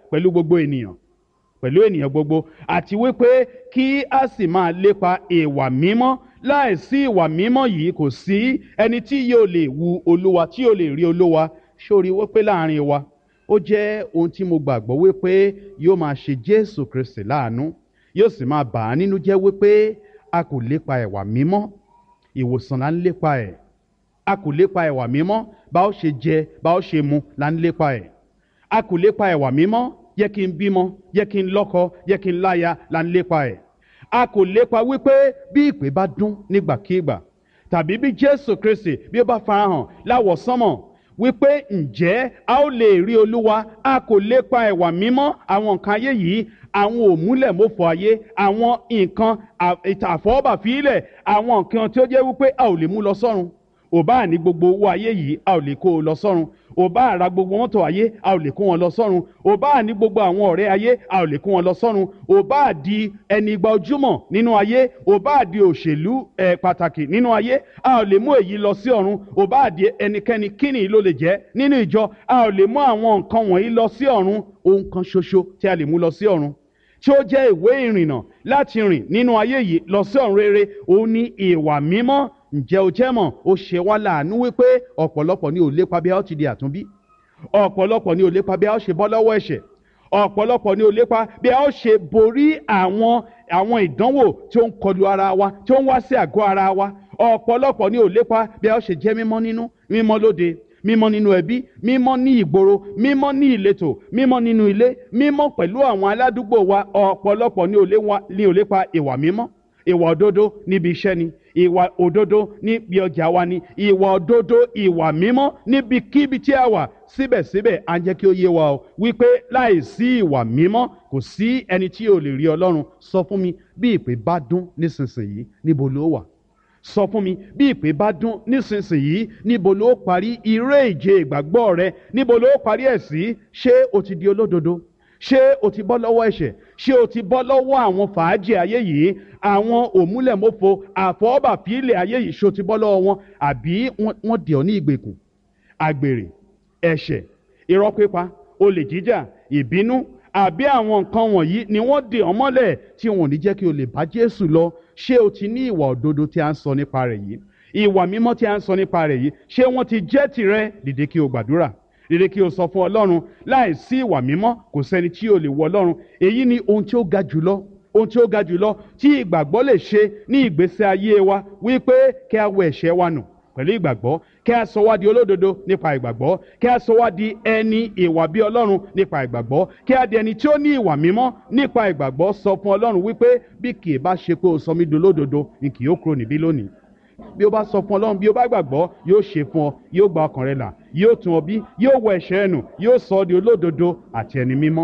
pẹ̀lú gbogbo ènìyàn pẹ̀lú ènìyàn gbogbo àti wípé kí a sì máa lépa ìwà mímọ́ láìsí ìwà mímọ́ yìí kò sí ẹni tí yóò lè wu olúwa tí yóò lè rí olúwa sórí wípé láàrin wa ó jẹ́ ohun tí mo gbàgbọ́ wípé yóò máa ṣe jésù kristi láàánú yóò sì máa bà á nínú jẹ́ wípé a kò lépa ìwà mímọ́ ìwòsàn là ń lépa ẹ̀ a kò lépa ìwà mímọ́ bá ó ṣe jẹ bá ó ṣe mu là ń lépa ẹ̀ a kò lépa ìwà mímọ́ yẹ kí n bímọ yẹ kí n lọ́kọ yẹ kí n láya là ń lépa ẹ̀ a kò lépa wípé bí ìpè bá dún nígbàkigbà tàbí bí jésù kristi bí ó bá farahàn láwọ̀sánmọ̀ wípé ǹjẹ́ a ó lè rí olúwa a kò lépa ẹ̀wà mímọ́ àwọn nǹkan ayé yìí àwọn òmúlẹ̀mọ́fọ ayé àwọn nǹkan àfọwọ́bàfílẹ̀ àwọn nǹkan tí ó jẹ́ wípé a ò lè mú lọ sọ́run ò bá ní gbogbo owó ayé yìí a ò lè kó o lọ sọ́run ò bá ra gbogbo mọ́tò ayé a ò lè kó wọn lọ sọ́run ò bá ní gbogbo àwọn ọ̀rẹ́ ayé a ò lè kó wọn lọ sọ́run ò bá di ẹni igba ojúmọ̀ nínú ayé ò bá di òṣèlú ẹ̀ pàtàkì nínú ayé a ò lè mú èyí lọ sí ọ̀run ò bá di ẹnikẹ́ni kíni ló lè jẹ́ nínú ìjọ a ò lè mú àwọn nǹkan wọ̀nyí lọ sí ọ̀run ohun kan ṣoṣo tí a lè mú lọ sí ọ̀run tí ó jẹ́ ìwé ìrìnnà láti rìn nínú ayé yìí lọ sí ọ̀run rere òun ní ìwà mímọ́ ǹjẹ́ o jẹ́ mọ̀ ó ṣe wá láàánú wípé ọ̀pọ̀lọpọ̀ ni ò lépa bí a ó ti di àtúnbí ọ̀pọ̀lọpọ̀ ni ò lépa bí a ó ṣe bọ́ lọ́wọ́ ẹ̀ṣẹ̀ ọ̀pọ̀lọpọ̀ ni ò lépa bí a ó ṣe borí àwọn àwọn ìdánwò tí ó ń kọlu ara wa tí ó ń wá sí àgọ́ ara wa ọ̀pọ̀lọpọ̀ ni ò lépa bí a ó ṣe jẹ́ mímọ́ nínú mímọ́ lóde mímọ́ nínú ẹbí mímọ́ ní ìgboro mímọ́ ní ìletò mímọ́ nínú ilé mímọ́ pẹ̀lú àwọn aládùúgbò wa ọ̀pọ̀lọpọ̀ ni ò lépa ìwà mímọ́ ìwà òdodo níbi iṣẹ́ ni ìwà òdodo níbi ọjà wa ni ìwà òdodo ìwà mímọ́ níbikíbi tí a wà síbẹ̀síbẹ̀ à ń jẹ́ kí ó yé wa o wípé láìsí ìwà mímọ́ kò sí ẹni tí ò lè rí ọlọ́run sọ fún mi bí ìpè bá dún nísinsìnyí níbo ló wà sọ fún mi bí ìpè bá dún nísinsìnyí níbo ló parí iré ìje ìgbàgbọ́ rẹ níbo ló parí ẹ̀ sí ṣé o ti di olódodo ṣé o ti bọ́ lọ́wọ́ ẹ̀ṣẹ̀ ṣé o ti bọ́ lọ́wọ́ àwọn fàájì ayé yìí àwọn òmúlẹ̀mọ́fo àfọwọ́bàfílẹ̀ ayé yìí ṣé o ti bọ́ lọ́wọ́ wọn àbí wọ́n dì ọ́ ní ìgbèkùn àgbèrè ẹ̀ṣẹ̀ irọ́ pípa olè jíjà ìbínú àbí àwọn nǹkan wọ̀nyí ni wọ́n dè ọ́ mọ́lẹ̀ tí wọn ò ní jẹ́ kí o lè bá Jésù lọ ṣé o ti ní ìwà òdodo tí a ń sọ nípa rẹ̀ yìí ìwà mímọ́ tí a ń sọ nípa rẹ̀ yìí ṣé wọ́n ti jẹ́ tirẹ̀ dìde kí o gbàdúrà dìde kí o sọ fún Ọlọ́run láì sí ìwà mímọ́ kò sẹ́ni tí o lè wọ Ọlọ́run èyí ni ohun tí ó ga jùlọ ohun tí ó ga jùlọ tí ìgbàgbọ́ lè ṣe ní ìgbésí ayé wa wípé kí a wẹ ẹ̀ṣẹ̀ wa nù pẹ̀lú ìgbàgbọ́ kí a sọ wá di olódodo nípa ìgbàgbọ́ kí a sọ wá di ẹni ìwà bí ọlọ́run nípa ìgbàgbọ́ kí a di ẹni tí ó ní ìwà mímọ́ nípa ìgbàgbọ́ sọ fún ọlọ́run wípé bí kì í bá ṣe pé o sọ mí di olódodo ni kì yóò kúrò níbí lónìí bí o bá sọ fún ọlọ́run bí o bá gbàgbọ́ yóò ṣe fún ọ yóò gba ọkàn rẹ là yóò tún ọ bí yóò wọ ẹ̀ṣẹ̀ ẹnu yóò sọ ọ di olódodo àti ẹni mímọ́.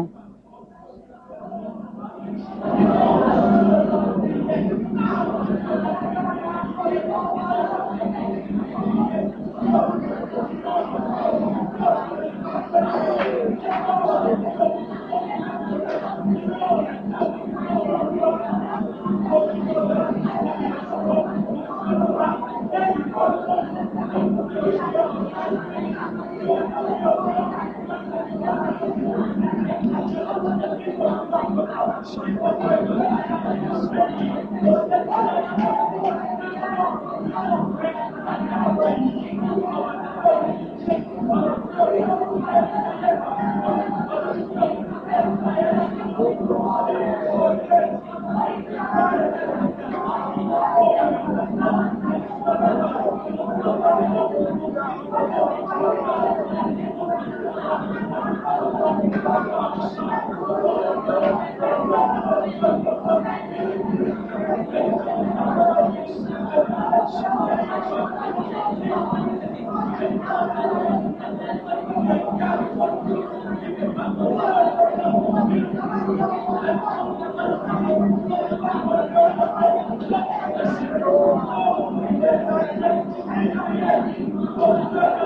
Thank you.